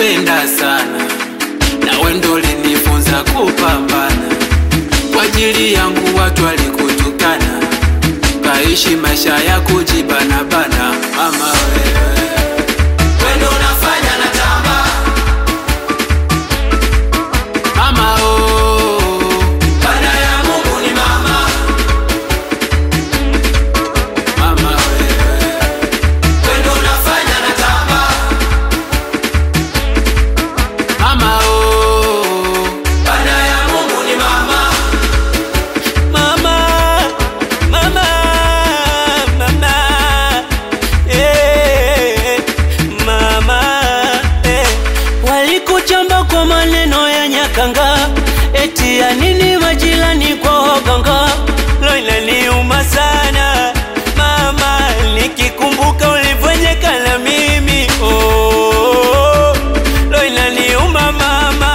nilikupenda sana, nawe ndo ulinifunza kupambana. Kwa ajili yangu watu walikutukana, kaishi maisha ya kujibanabana. Mama wewe, wewe ndo unafanya natamba. Mama oh, baada ya Mungu ni mama. Mama wewe, wewe ndo unafanya natamba. Mama oh, baada ya Mungu ni mama. Mama, mama, mama, eh, mama, eh. Walikuchamba kwa maneno ya nyakanga, eti ya nini majirani kwa waganga. Lo, inaniuma sana mama, nikikumbuka ulivyonyeka na mimi oh, lo, inaniuma mama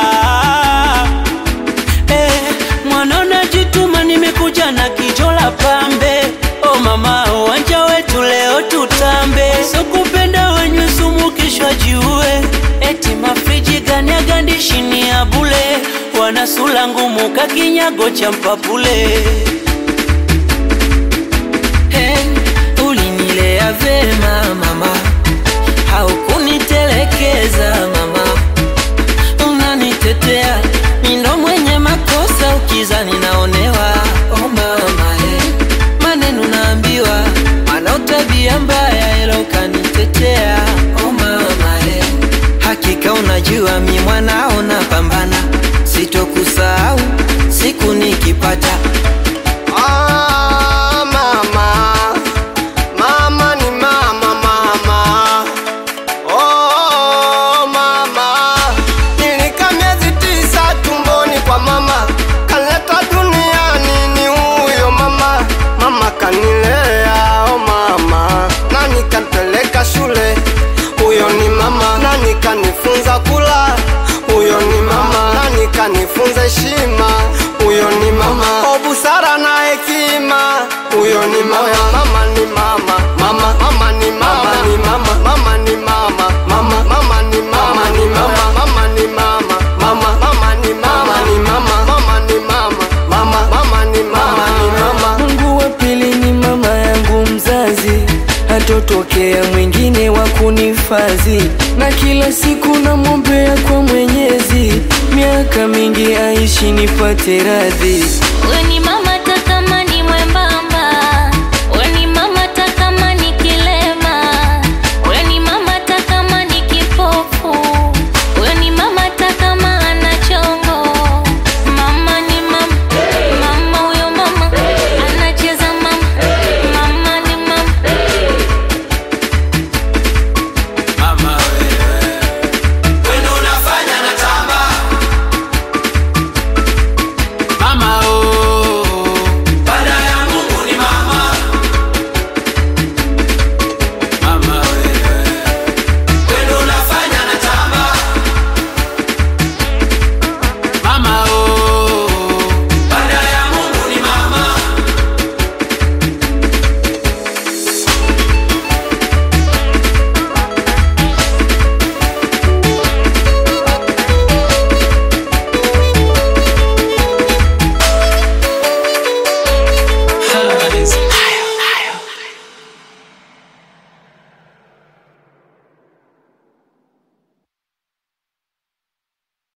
Eh, mwana unajituma, nimekuja na kijo la pambe. Oh mama, uwanja wetu leo tutambe, so kupenda wenywe sumu kishwa jiue. Eti mafriji gani agandishi ni ya bule, wana sula ngumu kakinyago cha mpapule. Hey, ulinilea vema mama, haukunitelekeza mama unanitetea mindo mwenye makosa ukizani naonewa oh mama eh. maneno naambiwa mana utabia mbaya ila ukanitetea oh mama eh. hakika unajua mi mwanao napambana sitokusahau siku nikipata Ah, mama, mama ni mama, mama. Oh, mama, nilikaa miezi tisa tumboni kwa mama, kaleta duniani ni huyo mama. Mama kanilea, oh mama, na nikanipeleka shule, huyo ni mama, na nikanifunza kula, huyo ni mama, na nikanifunza heshima, huyo ni mama, oh busara na hekima, huyo ni mama. Mama ni mama, mama, mama ni mama, ni mama, mama ni mama, mama, mama ni mama, ni mama, mama ni mama, mama, mama ni mama, ni mama, mama ni mama, mama, mama ni mama, ni mama. Mungu wa pili ni mama yangu mzazi, hatotokea mwingine wa kunifadhi, na kila siku namwombea kwa Mwenyezi, miaka mingi aishi nipate radhi. Wewe ni mama